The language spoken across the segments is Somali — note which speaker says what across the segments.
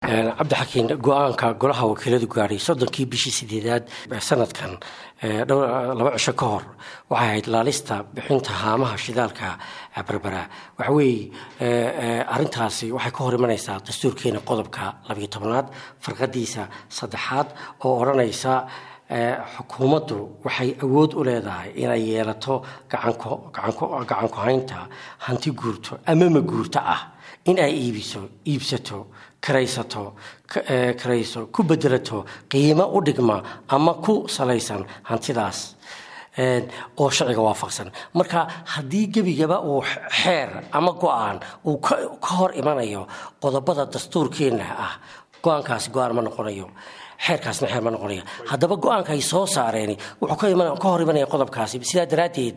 Speaker 1: cabdixakiin go-aanka golaha wakiiladu gaadhay soddonkii bishii sideedaad sanadkan laba cisho ka hor waxay ahayd laalista bixinta haamaha shidaalka berbera waxaweeye arintaasi waxay ka hor imanaysaa dastuurkeena qodobka labiyo tobnaad farqadiisa saddexaad oo odhanaysa xukuumaddu waxay awood u leedahay inay yeelato gacanku haynta hanti guurto ama ma guurto ah in ay iibiso iibsato karaysato karayso ku bedelato qiimo u dhigma ama ku salaysan hantidaas oo sharciga waafaqsan marka haddii gebigaba uu xeer ama go-aan uu ka hor imanayo qodobada dastuurkeenna ah go-aankaasi go-aan ma noqonayo xeerkaasna xeer ma noqonaya haddaba go-aanka ay soo saareen wuxuu ka hor imanaya qodobkaasi sidaa daraaddeed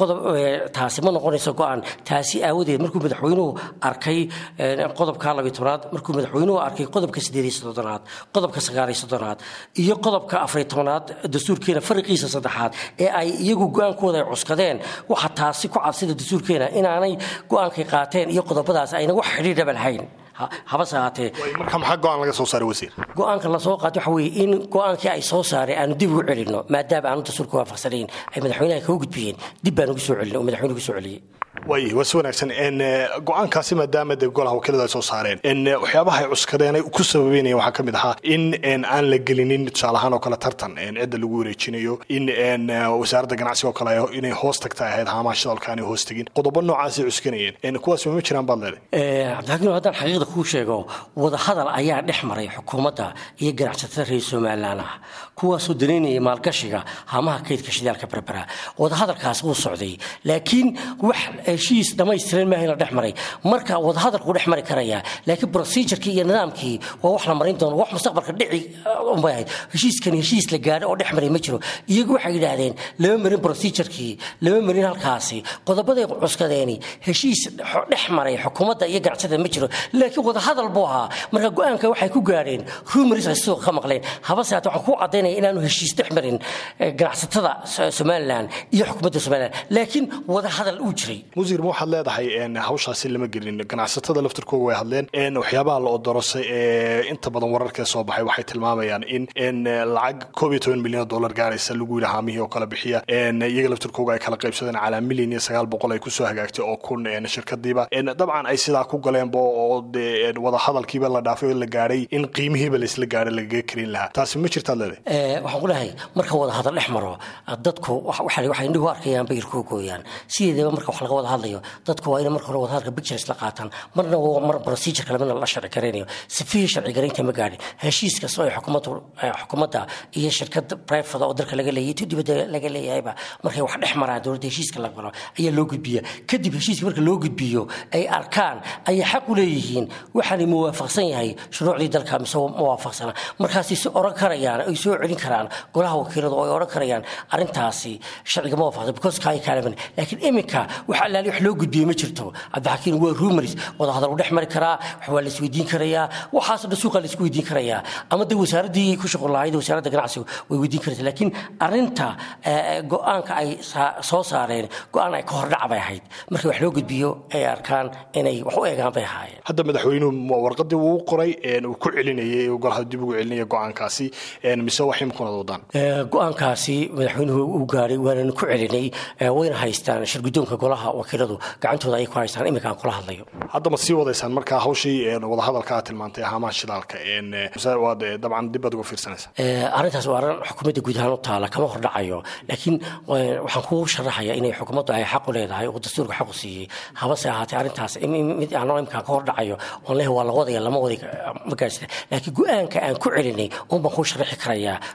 Speaker 1: taasi ma noqonayso go-aan taasi aawadeed markuu madaxweynuhu arkay qodobka labiy tobnaad markuu madaxweynuhu arkay qodobka sideed iyo soddonaad qodobka sagaal iyo soddonaad iyo qodobka afariy tobnaad dastuurkeena fariqiisa saddexaad ee ay iyagu go-aankooda ay cuskadeen waxa taasi ku cadsida dastuurkeena inaanay go-aankay qaateen iyo qodobadaas ayna wax xidhiidhaba lahayn habase ahaatee
Speaker 2: marka maxaa go-aan laga soo saaray wasiir
Speaker 1: go-aanka lasoo qaatay waxa weeye in go-aankii ay soo saareen aanu dib ugu celinno maadaama aanu dastuurka waafaqsanayn ay madaxweynaha kaga gudbiyeen dib baan ugu soo celin oo madaxweyne ugu soo celiyey
Speaker 2: waay waa si wanaagsan go-aankaasi maadaama dee golaha wakiiladu ay soo saareen waxyaabaha ay cuskadeen ay ku sababeynayeen waxaa ka mid ahaa in aan la gelinin tusaale ahaan oo kale tartan cidda lagu wareejinayo in wasaaradda ganacsiga oo kale inay hoos tagta ahayd haamaha shidalka aanay hoos tegin qodobo noocaasay cuskanayeen kuwaas ma jiraan baad leedahay
Speaker 1: cabdixakiin haddaan xaqiiqda kuu sheego wadahadal ayaa dhex maray xukuumadda iyo ganacsatada reer somalilan ah kuwaasoo danaynaya maalgashiga haamaha kaydka shidaalka berbera wadahadalkaas wuu socday laakiin wax heshiis dhamaystiran maaha in la dhex maray marka wadahadalku dhex mari karaya laakiin procedurkii iyo nidaamkii waa wax la marin doono wax mustaqbalka dhici unbay ahayd heshiiskani heshiis la gaadho oo dhex maray ma jiro iyagu waxay yidhaahdeen lama marin procedurkii lama marin halkaasi qodobaday cuskadeeni heshiis dhex maray xukuumadda iyo ganacsatada ma jiro laakiin wadahadal buu ahaa marka go-aanka waxay ku gaadheen rumaris ay suuqa ka maqleen habase haate waxaan ku cadaynaya inaanu heshiis dhex marin ganacsatada somalilan iyo xukuumadda somalilan laakiin wadahadal uu jiray
Speaker 2: musiir ma waxaad leedahay hawshaasi lama gelin ganacsatada laftirkooga way hadleen waxyaabaha la odorosay ee inta badan wararkee soo baxay waxay tilmaamayaan in lacag koob iyo toban milyan oo dollar gaaraysa lagu yidhi haamihii oo kale bixiya iyaga laftirkooga ay kala qaybsadeen calaa milyan iyo sagaal boqol ay kusoo hagaagtay oo kun shirkadiiba dabcan ay sidaa ku galeenba oo dee wadahadalkiiba la dhaafay oo la gaadhay in qiimihiiba laisla gaadho lagaga karin lahaa taasi ma jirtaad leedahay
Speaker 1: waxaan ku lehay marka wadahadal dhex maro dadku waxay indhihu arkayaan bayirkuu gooyaan sideedaba marka wax laga wada hadlayo dadku waa ina marka hore wadahadalka pictures la qaataan marna mar procedure kale midna la sharci garaynayo sifihii sharci garaynta ma gaadhin heshiis kasta oo xukuumaddu xukuumadda iyo shirkad private oo dalka laga leeyahay tu dibadda laga leeyahayba markay wax dhex maraan dowladda heshiiska la galo ayaa loo gudbiya kadib heshiiska marka loo gudbiyo ay arkaan ayay xaq u leeyihiin waxaanay muwaafaqsan yahay shuruucdii dalka mise muwaafaqsana markaasay si oran karayaan ay soo celin karaan golaha wakiiladu oo ay oran karayaan arrintaasi sharciga ma waafaqsan because kaay kaalaman laakiin iminka wax allaali wax loo gudbiyey ma jirto cabdixakiin waa rumaris wadahadal u dhex mari karaa wax waa la isweydiin karayaa waxaasoo dhan suuqa la isku weydiin karayaa ama de wasaaraddii ku shaqo lahayd wasaaradda ganacsiga way weydiin karaysa laakiin arrinta go-aanka ay soo saareen go-aan ay ka hordhac bay ahayd markii wax loo gudbiyo ay arkaan inay wax u eegaan bay ahaayeen
Speaker 2: hadda madaxweynuhu warqadii wuu qoray uu ku celinayay golaha dib ugu celinaya go-aankaasi mise wax imkunada wadaan
Speaker 1: go-aankaasi madaxweynuhu uu gaadhay waananu ku celinay wayna haystaan shirgudoonka golaha wakiiladu gacantooda ayay ku haystaan iminka aan kula hadlayo
Speaker 2: hadda ma sii wadaysaan marka hawshii wadahadalka aad tilmaantay haamaha shidaalka waad dabcan dib baad uga fiirsanaysaa
Speaker 1: arrintaas waa arrin xukuumadda guud ahaan u taala kama hordhacayo laakiin waxaan kuu sharaxaya inay xukuumaddu ay xaq u leedahay oo dastuurka xaq u siiyey habase ahaatee arrintaas mid aanoo imkaa ka hordhacayo oon leh waa la wadaya lama waday ma gaadhsina laakiin go-aanka aan ku celinay un baan kuu sharaxi karayaa